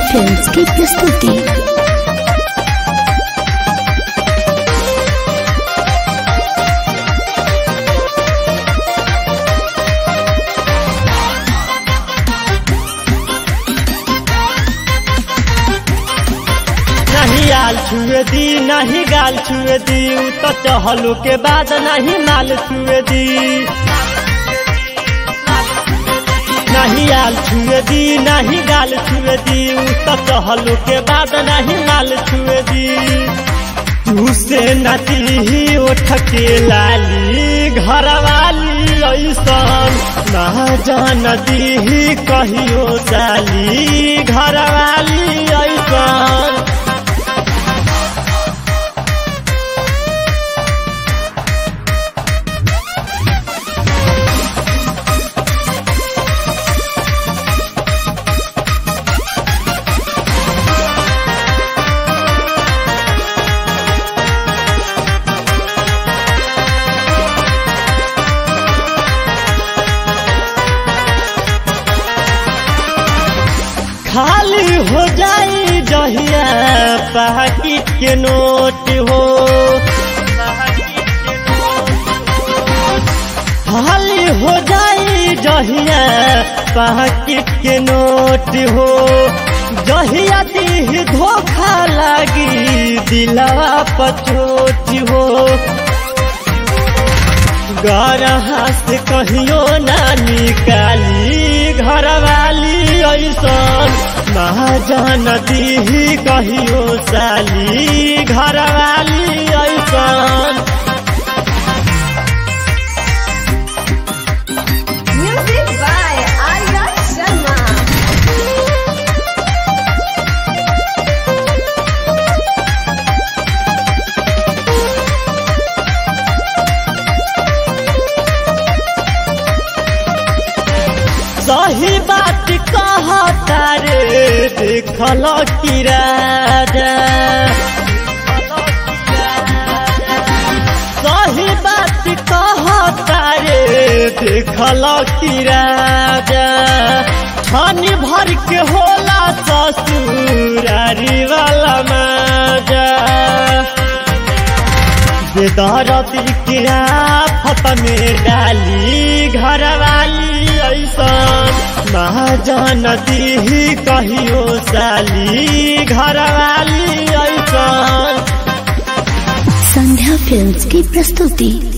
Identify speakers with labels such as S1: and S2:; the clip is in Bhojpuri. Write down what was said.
S1: फिल्म्स की प्रस्तुति
S2: नहीं आल छुए दी नहीं गाल छुए दी उ तो चहलू के बाद नहीं माल छुए दी नहीं आल छुए दी नहीं गाल छुए दी उ तो चहलू के बाद नहीं माल छुए दी तू से नची उठ के लाली घर वाली ऐसन ना जान दी कहियो साली घर वाली ऐसन खाली हो जाई जहिया पाकिट के नोट हो खाली हो जाई जहिया पाकिट के नोट हो जहिया दी धोखा लागी दिलवा पचोट हो गरहा से कहियो ना निकाली घर वाली ऐसन महाजन दी कहियो साली घर वाली ऐसन
S3: Music by Arya Sharma.
S2: सही बात कहता रे देखल की राजा सही बात कहता रे देखल की राजा छन भर के होला ससुरारी वाला मजा बेदरती के आफत में डाली घर वाली ऐसन महाजन दी कहियो साली घर वाली ऐसन
S1: संध्या फिल्म्स की प्रस्तुति